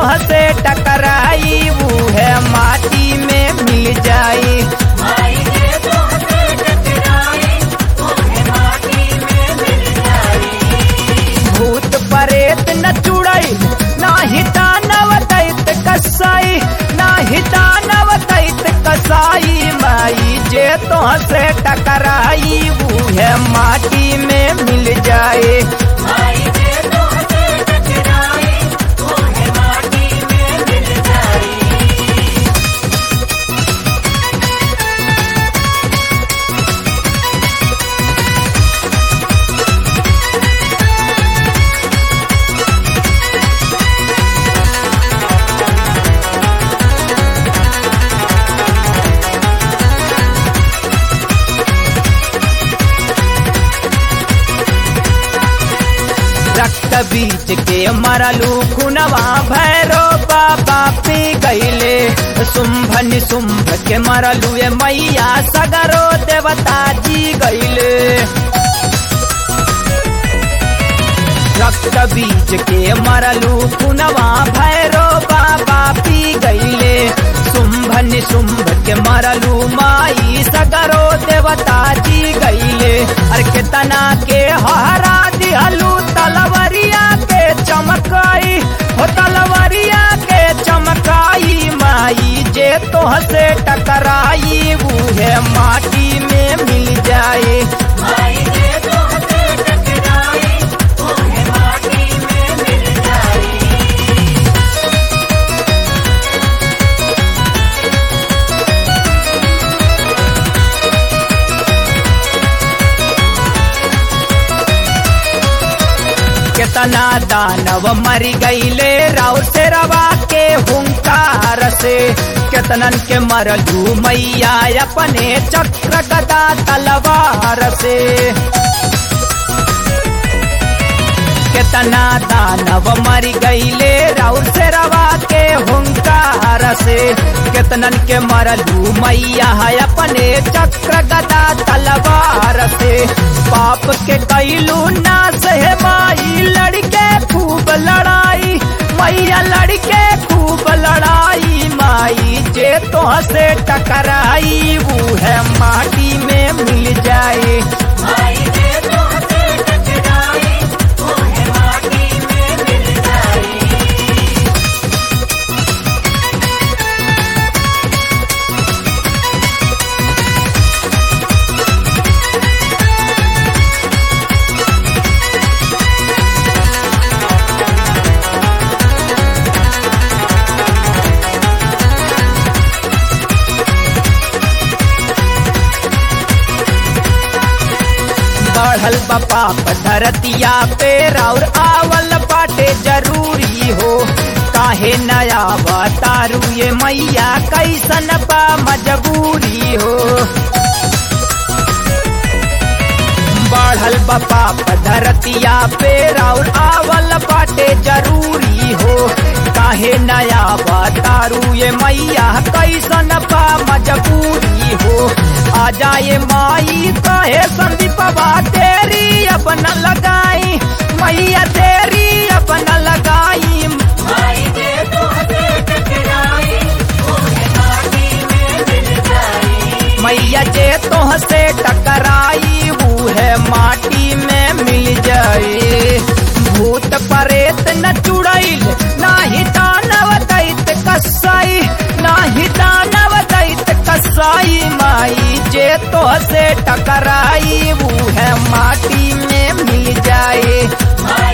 तोहसे टकराई वो है माटी में मिल जाई माई जे तोहसे टकराई तोहे माटी में मिल जाई भूत परेत न चुड़ई नाही दानव दैत कसाई नाही दानव दैत कसाई माई जे तोहसे टकराई वो है माटी में मिल जाए माई जे तोहसे टकराई तोहे माटी में मिल जाई रक्त बीज के मरलू खुनवा भैरो बाबा पी गईले शुंभ निशुंभ के मरलू ए मैया सगरो देवता जी गईले रक्त बीज के मरलू खुनवा भैरो बाबा पी गईले शुंभ निशुंभ के मरलू माई सगरो देवता जी गईले अरे केतना के हरा दिहलू तलवरिया के चमकाई हो तलवरिया के चमकाई माई जे तोहसे टकराई वो है माटी में मिल जाए माई जे तोहसे टकराई तोहे माटी में मिल जाई केतना दानव मर गईले राव से रवा के हुंकार से केतनन के मरलू मैया अपने चक्र गदा तलवार से केतना दानव मर गईले राउर से रवा के हुंकार से केतनन के मरलू मैया है अपने चक्र गदा तलवार से पाप के कैलू नाश है माई लड़के खूब लड़ाई मैया लड़के खूब लड़ाई माई जे तो से टकराई वो है माटी में मिल जाए माई जे तोहसे टकराई तोहे माटी में मिल जाई बढ़ल बाप धरतिया पे और आवल बाटे जरूरी हो काहे नया बतारू ये मैया कैसन बा मजबूरी हो बढ़ल बाप धरतिया पे और आवल बाटे जरूरी हो काहे नया बतारू ये मैया कैसन बा मजबूरी हो आ जाए माई कहे संदीपवा तेरी अपन लगाई मैया तेरी अपन लगाई माई जे तोहसे टकराई तोहे माटी में मिल जाई मैया जे तोहसे टकराई वो है माटी में मिल जाए भूत परेत न चुड़ैल नाही दानव दैत कसाई नाही दानव दैत कसाई माई जे तोहसे टकराई वो है माटी में मिल जाए माई